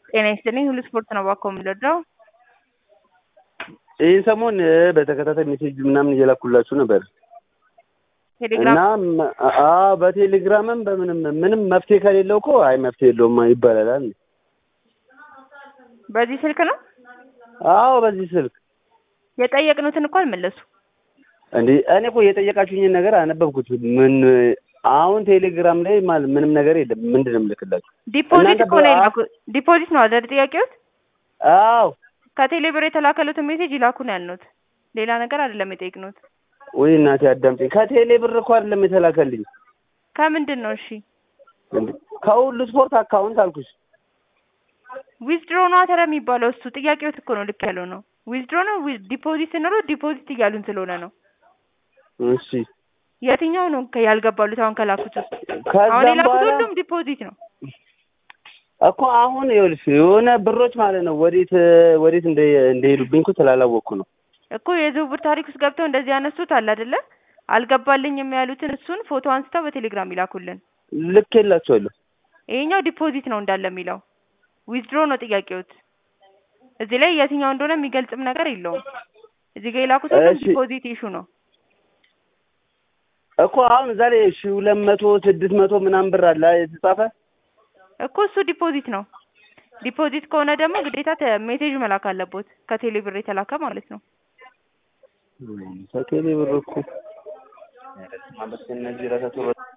ጤና ይስጥልኝ ሁሉ ስፖርት ነው እባክዎ የምንወደው ይህን ሰሞን በተከታታይ ሜሴጅ ምናምን እየላኩላችሁ ነበር ቴሌግራም እና አዎ በቴሌግራምም በምንም ምንም መፍትሄ ከሌለው እኮ አይ መፍትሄ የለውም ይባላል። በዚህ ስልክ ነው አዎ በዚህ ስልክ የጠየቅኑትን እኮ አልመለሱ እንዴ እኔ እኮ የጠየቃችሁኝን ነገር አነበብኩት። ምን አሁን ቴሌግራም ላይ ማለት ምንም ነገር የለም። ምንድን ነው የምልክላችሁ? ዲፖዚት እናንተ እኮ ነው በ- የላኩ ዲፖዚት ነው አይደል ጥያቄዎት አዎ ከቴሌ ብር የተላከሉትን ሜሴጅ ይላኩ ነው ያልኑት ሌላ ነገር አይደለም የጠየቅኑት ወይ እናቴ አዳምጪኝ። ከቴሌ ብር እኮ አይደለም የተላከልኝ ከምንድን ነው እሺ እንዴ ከሁሉ ስፖርት አካውንት አልኩሽ። ዊዝድሮ ነው አተረ የሚባለው እሱ ጥያቄዎት እኮ ነው ልክ ያለው ነው ዊዝድሮ ነው ዊ- ዲፖዚት ስንለው ዲፖዚት እያሉን ስለሆነ ነው እሺ የትኛው ነው ከ- ያልገባሉት አሁን ከላኩት ውስጥ አሁን ከዛም የላኩት በኋላ ሁሉም ዲፖዚት ነው እኮ አሁን ይኸውልሽ የሆነ ብሮች ማለት ነው ወዴት ወዴት እንደ እንደሄዱብኝ እኮ ስላላወቅኩ ነው። እኮ የዝውውር ታሪክ ውስጥ ገብተው እንደዚህ ያነሱት አለ አይደለ አልገባልኝም ያሉትን እሱን ፎቶ አንስተው በቴሌግራም ይላኩልን ልኬላቸዋለሁ። ይሄኛው ዲፖዚት ነው እንዳለ የሚለው ዊዝድሮ ነው ጥያቄዎት እዚህ ላይ የትኛው እንደሆነ የሚገልጽም ነገር የለውም እዚህ ጋር የላኩት ሁሉም እሺ። ዲፖዚት ኢሹ ነው እኮ አሁን ዛሬ ሺ ሁለት መቶ ስድስት መቶ ምናምን ብር አለ የተጻፈ እኮ እሱ ዲፖዚት ነው ዲፖዚት ከሆነ ደግሞ ግዴታ ተ- ሜሴጅ መላክ አለቦት ከቴሌ ብር የተላከ ማለት ነው ከቴሌ ብር እኮ እነዚህ ራሳቸው